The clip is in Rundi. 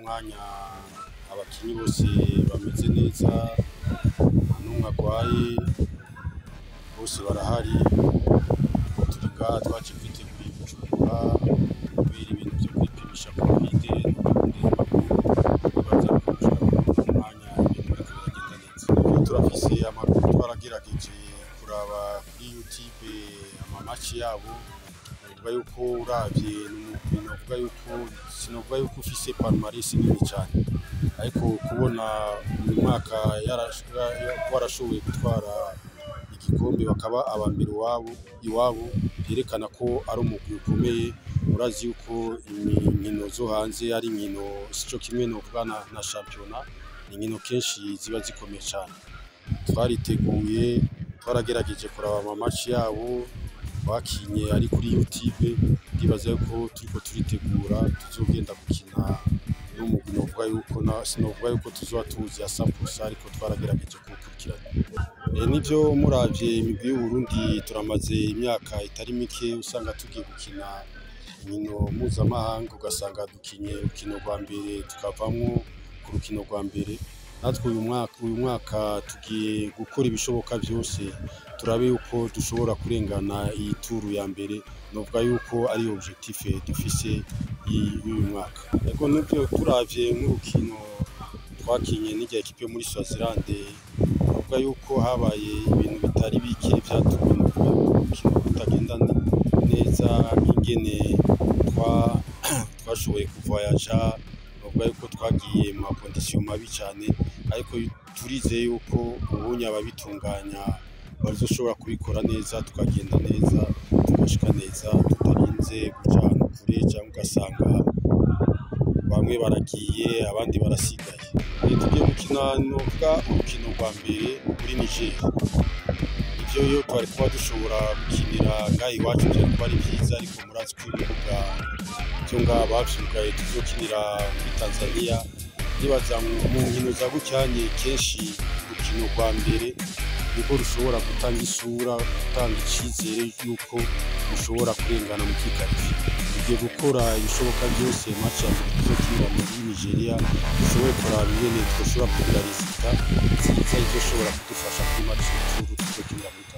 mwanya abakinyi bose bameze neza nta n'umwe agwaye bose barahari turi ngaha twaje kwitegura Bujumbura kubera ibintu vyo kwipimisha Covid bibaza kuja umwanya ibintu biriko biragenda neza Rero turafise amakuru twaragerageje kuraba kuri YouTube amamaci yabo novuga yuko uravye n'umugwi novuga yuko sinovuga yuko ufise palmarès nini cane ariko kubona uyu mwaka yarash- ya- warashoboye gutwara igikombe bakaba aba mbere iwabo iwabo vyerekana ko ari umugwi ukomeye urazi yuko inkino zo hanze ari inkino sico kimwe novuga na, na shampiyona ni inkino kenshi ziba zikomeye cane twariteguye twaragerageje kuraba amamaci yabo twakinye ari kuri YouTube ndibaza yuko turiko turitegura tuzogenda gukina n'umugwi novuga yuko na sinovuga yuko tuzoba tuzi asa pusa ariko twaragerageje kuwukurikirana Eh, nivyo muravye imigwi y'Uburundi turamaze imyaka itari mike usanga tugiye gukina inkino mpuzamahanga ugasanga dukinye urukino rwa mbere tukavamwo ku rukino rwa mbere natwe uyu mwaka uyu mwaka tugiye gukora ibishoboka vyose turabe yuko dushobora kurengana iyi turu ya mbere novuga yuko ari objectif dufise y- y'uyu mwaka ariko nivyo turavye nk'urukino twakinye n'irya ekipe yo muri Swaziland novuga yuko habaye ibintu bitari bike vyatumye novuga yuko urukino rutagenda neza nk'ingene twa- twashoboye kuvoyaja novuga yuko twagiye mu makondisiyo mabi cane ariko turizeye yuko ubunye ababitunganya bazoshobora kubikora neza tukagenda neza tugashika neza tutarinze guca ahantu kure canke ugasanga bamwe baragiye abandi barasigaye Eh, tugiye gukina novuga urukino rwa mbere muri Niger ivyo yo twari kuba dushobora gukinira ngaha iwacu vyari kuba ari vyiza ariko murazi ko ibibuga vyo ngaha bavyugaye tuzokinira muri Tanzania ndibaza mu- mu nkino za gucyanye kenshi urukino rwa mbere niko rushobora gutanga isura gutanga icizere yuko rushobora kurengana mu kikarifi tugiye gukora ibishoboka byose match ya mbere tuzokinira muri Nigeria dushobore kuraba ingene twoshobora kugira resultat nziza izoshobora kudufasha kuri match y'ituru tuzokinira muri